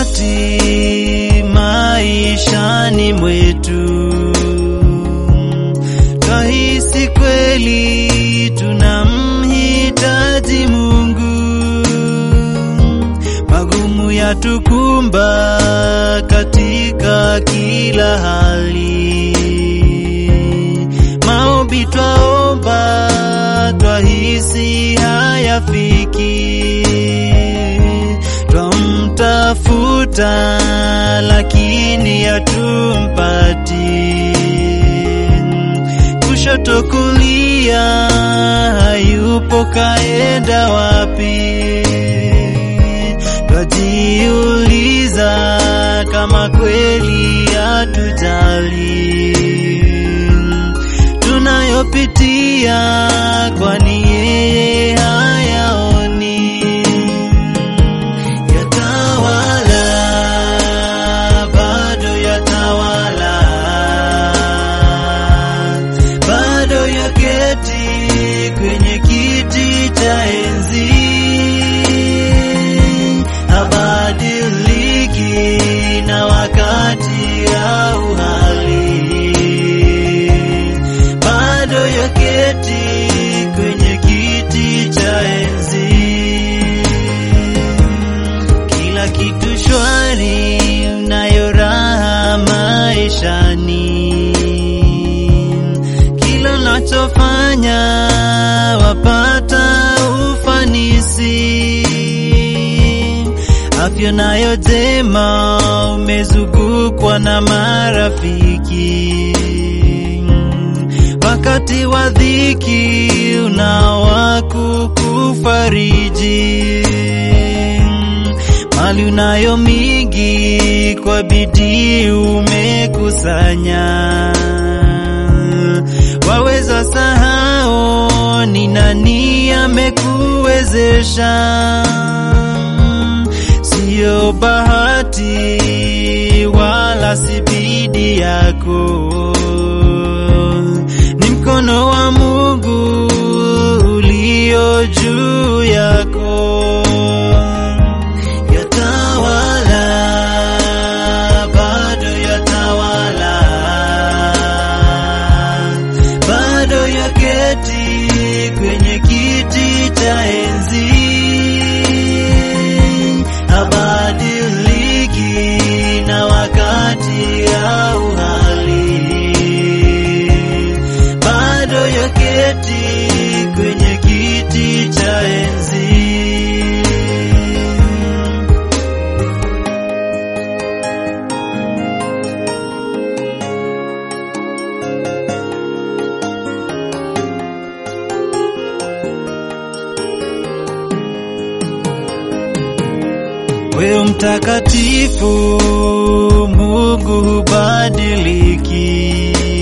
wakati maishani mwetu twahisi kweli tunamhitaji Mungu, magumu yatukumba katika kila hali, maombi twaomba, twahisi hayafiki, twamtafuta lakini hatumpati kushoto kulia, hayupo kaenda wapi? Twajiuliza kama kweli hatujali tunayopitia, kwani yeye hayaoni? Yatawala, bado yatawala bado yaketi kwenye kiti cha enzi, habadiliki na wakati au hali, bado yaketi kwenye kiti cha enzi, kila kitu shwari, unayo raha maishani kila unachofanya wapata ufanisi, afya nayo jema, umezungukwa na marafiki. Wakati wa dhiki unao wa kukufariji, mali unayo mingi, kwa bidii umekusanya waweza sahau ni nani amekuwezesha. Siyo bahati wala si bidii yako, ni mkono wa Mungu ulio juu yako. Yatawala, bado yatawala bado yaketi kwenye kiti cha enzi, habadiliki na wakati au hali, bado yaketi kwenye kiti cha enzi. Wewe mtakatifu, Mungu hubadiliki.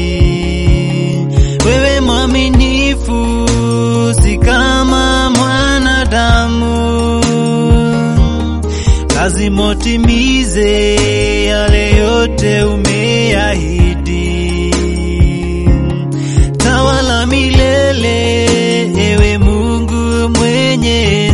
Wewe mwaminifu, si kama mwanadamu. Lazima utimize yale yote umeahidi. Tawala milele, ewe Mungu mwenye